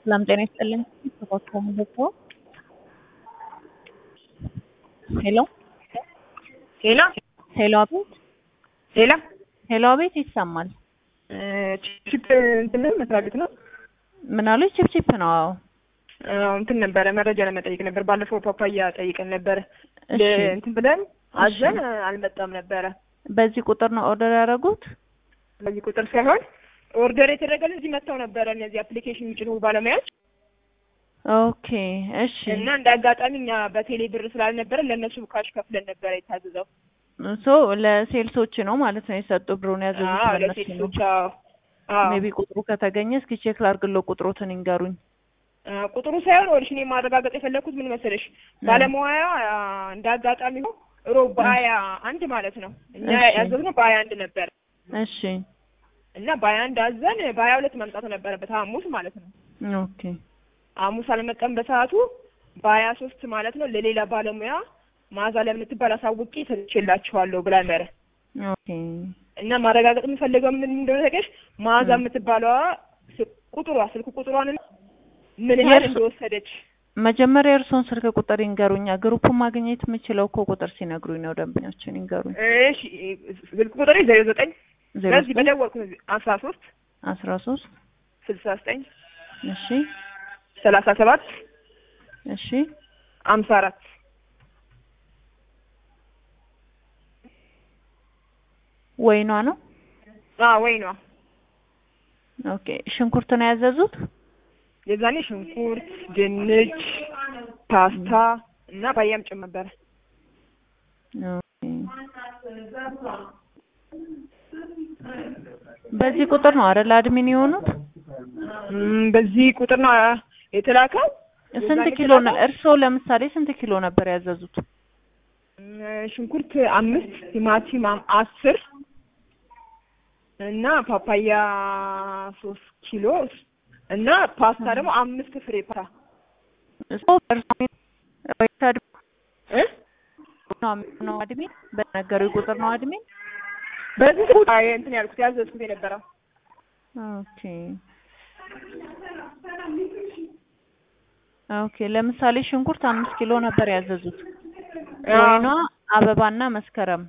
ሰላም ጤና ይስጥልኝ። ተባከሙ ደግሞ ሄሎ ሄሎ ሄሎ፣ አቤት ሄሎ ሄሎ፣ አቤት ይሰማል። ቺፕ እንትን ነው መስሪያ ቤት ነው። ምን አሉኝ? ቺፕቺፕ ነው። አዎ አዎ፣ እንትን ነበረ መረጃ ለመጠየቅ ነበር። ባለፈው ፓፓያ ጠይቀን ነበረ እሺ። እንትን ብለን አዘን አልመጣም ነበረ። በዚህ ቁጥር ነው ኦርደር ያደረጉት? በዚህ ቁጥር ሳይሆን ኦርደር የተደረገልን እዚህ መጥተው ነበረ እነዚህ አፕሊኬሽን የሚጭኑ ባለሙያዎች ኦኬ እሺ። እና እንደ አጋጣሚ እኛ በቴሌ ብር ስላልነበረ ለእነሱ ካሽ ከፍለን ነበረ የታዘዘው። ሶ ለሴልሶች ነው ማለት ነው የሰጡ ብሩን ያዘዙት አዎ ለእነሱ ነው። ለሴቶች አዎ አዎ ሜቢ ቁጥሩ ከተገኘ እስኪ ቼክ ላድርግለው ቁጥሮትን ይንገሩኝ። አ፣ ቁጥሩ ሳይሆን ወልሽ እኔ ማረጋገጥ የፈለኩት ምን መሰለሽ ባለሙያ አ፣ እንደ አጋጣሚ ነው ሮብ በሀያ አንድ ማለት ነው እኛ እሺ። ያዘዝነው በሀያ አንድ ነበር እሺ እና በሀያ አንድ አዘን በሀያ ሁለት መምጣት ነበረበት ሐሙስ ማለት ነው። ኦኬ ሐሙስ አልመጣም በሰዓቱ በሀያ ሶስት ማለት ነው ለሌላ ባለሙያ ማዛ ለምትባል አሳውቄ ሰጥቼላችኋለሁ ብላ ነበረ ኦኬ እና ማረጋገጥ የምፈልገው ምን እንደሆነ ታውቂያለሽ? ማዛ የምትባለዋ ስ- ቁጥሯ ስልክ ቁጥሯን ምን ያህል የእርሱ- እንደወሰደች መጀመሪያ የእርስዎን ስልክ ቁጥር ይንገሩኛ። ግሩፑን ማግኘት የምችለው እኮ ቁጥር ሲነግሩኝ ነው። ደንበኞችን ይንገሩኝ። እሺ ስልክ ቁጥሬ ዜሮ ዘጠኝ ዜሮ በዚህ ዘጠኝ በደወልኩ አስራ ሶስት አስራ ሶስት ስልሳ ዘጠኝ እሺ ሰላሳ ሰባት እሺ አምሳ አራት ወይኗ ነው። ወይ ነው ኦኬ ሽንኩርት ነው ያዘዙት። የዛኔ ሽንኩርት፣ ድንች፣ ፓስታ እና ባያም ጭም ነበረ። ኦኬ በዚህ ቁጥር ነው አይደል አድሚን የሆኑት? እም፣ በዚህ ቁጥር ነው የተላከው። ስንት የዛኔ ኪሎ ነው? የተላከው? እርስዎ ለምሳሌ ስንት ኪሎ ነበር ያዘዙት? እም፣ ሽንኩርት አምስት ቲማቲም አም- አስር እና ፓፓያ ሶስት ኪሎ እና ፓስታ ደግሞ አምስት ፍሬ ፓስታ እርስዎ በእርስዎ ወይስ አድሚን እ ነው ነው አድሚን በነገሩኝ ቁጥር ነው አድሚን። በዚህ ቁጥር አይ እንትን ያልኩት ያዘዝኩት የነበረው ኦኬ ኦኬ። ለምሳሌ ሽንኩርት አምስት ኪሎ ነበር ያዘዙት። ወይኗ አበባና መስከረም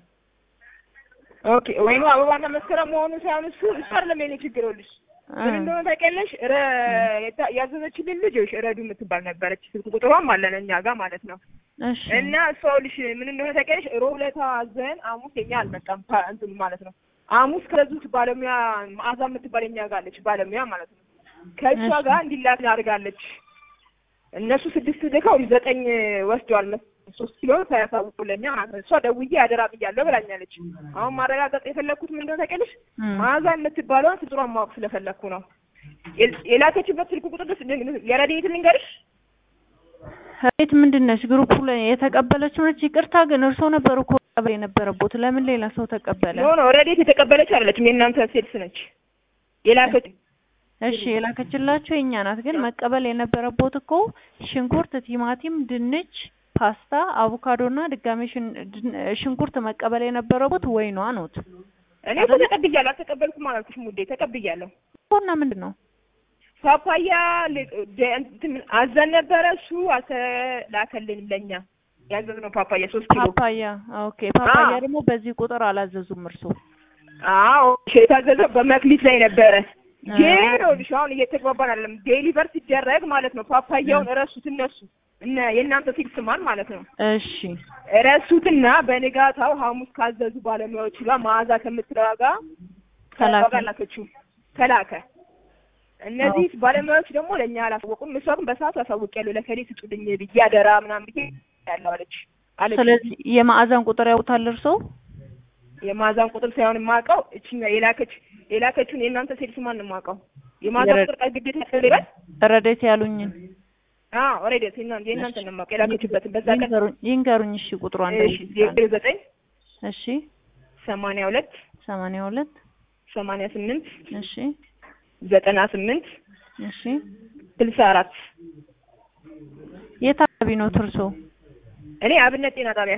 ኦኬ ወይኑ አበባና መስከረም መሆኑ ሳይሆን እሱ እሱ አይደለም የኔ ችግር ይኸውልሽ ምን እንደሆነ ታውቂያለሽ ረ የታ- ያዘዘችልን ልጅ ይኸውልሽ ረዱ የምትባል ነበረች ስልክ ቁጥሯም አለን እኛ ጋር ማለት ነው እሺ እና እሷ ይኸውልሽ ምን እንደሆነ ታውቂያለሽ ሮብ ዕለት አዘን ሐሙስ የኛ አልመጣም ፓ- እንትኑ ማለት ነው ሐሙስ ከዙት ባለሙያ መዓዛ የምትባል የኛ ጋር አለች ባለሙያ ማለት ነው ከእሷ እሺ። ጋር እንዲላክ አድርጋለች እነሱ ስድስት ልከው ዘጠኝ ወስደዋል መስ- ሶስት ኪሎ ሳያሳውቁልኛ ማለት ነው እሷ ደውዬ አደራ ብያለሁ ብላኛለች አሁን ማረጋገጥ የፈለግኩት ምን እንደሆነ ታውቂያለሽ እም። መዓዛ የምትባለውን ፍጡሯን ማወቅ ስለፈለግኩ ነው የል- የላከችበት ስልክ ቁጥር ደስ የረድኤት ልንገርሽ ቤት ምንድን ነች? ግሩፑ ላይ የተቀበለችው ነች። ይቅርታ ግን እርስዎ ነበሩ እኮ መቀበል የነበረቦት ለምን ሌላ ሰው ተቀበለ? ኖ ኖ ረድኤት የተቀበለች አይደለችም የእናንተ ሴልስ ነች የላከች እሺ የላከችላቸው የኛ ናት። ግን መቀበል የነበረቦት እኮ ሽንኩርት፣ ቲማቲም፣ ድንች፣ ፓስታ፣ አቮካዶና ድጋሜ ሽን- ድን- ሽንኩርት መቀበል የነበረቦት ወይኗ ኖት እኔ እኮ ተቀብያለሁ አልተቀበልኩም አላልኩሽም ውዴ ተቀብያለሁ እና ምንድን ነው ፓፓያ ል- ደ- እንትን አዘን ነበረ እሱ አልተላከልንም ለእኛ ያዘዝነው ፓፓያ ሶስት ኪሎ ፓፓያ። ኦኬ ፓፓያ አዎ። ደግሞ በዚህ ቁጥር አላዘዙም እርሶ? አዎ እሺ፣ የታዘዘው በመክሊት ላይ ነበረ አ- ግን ይኸውልሽ አሁን እየተግባባን አይደለም ዴሊቨር ሲደረግ ማለት ነው ፓፓያውን እረሱት እነሱ እነ የእናንተ ፊክስ ማን ማለት ነው እሺ ረሱትና በንጋታው ሐሙስ ካዘዙ ባለሙያዎች ጋር መዓዛ ከምትለዋ ጋር ተላከ። ከእሷ ጋር ላከችው ተላከ። እነዚህ ባለሙያዎች ደግሞ ለእኛ አላሳወቁም። እሷ ግን በሰዓቱ አሳውቂያለሁ ለከሌ ስጡልኝ ብዬ አደራ ምናምን ብዬ ያለው አለች አለች። ስለዚህ የማዕዛን ቁጥር ያውታል እርሶ? የመዓዛን ቁጥር ሳይሆን የማውቀው እችኛ የላከች የላከችውን የእናንተ ሴልስ ማን ነው የማውቀው? የመዓዛ የረ- ቁጥር ቀን ግዴታ ያስፈልጋል? ረዴት ያሉኝን አዎ ኦልሬዲ የእናንተ የእናንተ ነው የማውቀው የላከችበትን በዛ ቀን ይንገሩኝ ይንገሩኝ። እሺ ቁጥሯን እሺ ዜሮ ዘጠኝ እሺ ሰማንያ ሁለት ሰማንያ ሁለት ሰማንያ ስምንት እሺ ዘጠና ስምንት እሺ ስልሳ አራት የት አካባቢ ነው እርሶ? እኔ አብነት ጤና ጣቢያ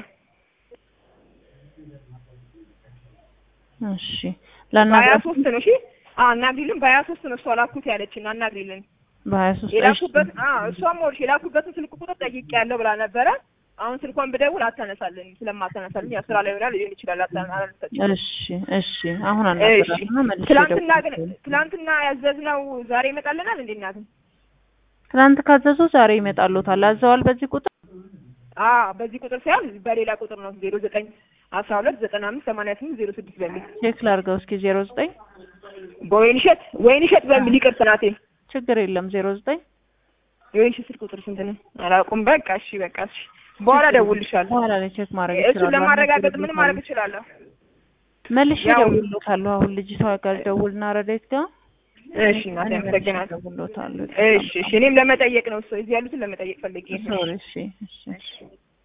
እሺ በሀያ ለአናግራት ሶስት ነው እሺ አናግሪልን በሀያ ሶስት ነው እሷ ላኩት ያለችን አናግሪልን በሀያ ሶስት እሺ የላኩበት አዎ እሷም ወልሽ የላኩበትን ስልክ ቁጥር ጠይቄያለሁ ብላ ነበረ። አሁን ስልኳን ብደውል አታነሳልኝ ስለማታነሳልኝ ያው ስራ ላይ ሆና ሊሆን ይችላል አታ- አላነሳችም። እሺ እሺ አሁን እሺ አናገራትና መልሼ ትላንትና ግን እደውላለሁ። ትላንትና ያዘዝነው ዛሬ ይመጣልናል እንዴ እናት? ትናንት ካዘዙ ዛሬ ይመጣሉታል። አዘዋል በዚህ ቁጥር አዎ በዚህ ቁጥር ሳይሆን በሌላ ቁጥር ነው ዜሮ ዘጠኝ አስራ ሁለት ዘጠና አምስት ሰማንያ ስምንት ዜሮ ስድስት በሚል ቼክ ላድርገው እስኪ ዜሮ ዘጠኝ በወይንሸት ወይንሸት በሚል ይቅርታ ናቴ ችግር የለም ዜሮ ዘጠኝ የወይንሸት ስልክ ቁጥር ስንት ነው አላውቅም። በቃ እሺ በቃ እሺ በኋላ እደውልልሻለሁ። በኋላ ላይ ቼክ ማድረግ እሱን ይችላሉ። ለማረጋገጥ ምን ማድረግ እችላለሁ? መልሼ ያው- እደውልልዎታለሁ። አሁን ልጅቷ ጋር ደውልና ረዳይት ጋር እሺ እናቴ እኔ መልሼ አመሰግናለሁ። እደውልልዎታለሁ። እሺ እሺ እኔም ለመጠየቅ ነው እሱ እዚህ ያሉትን ለመጠየቅ ፈልጌ ነው። ሶሪ እሺ እሺ እሺ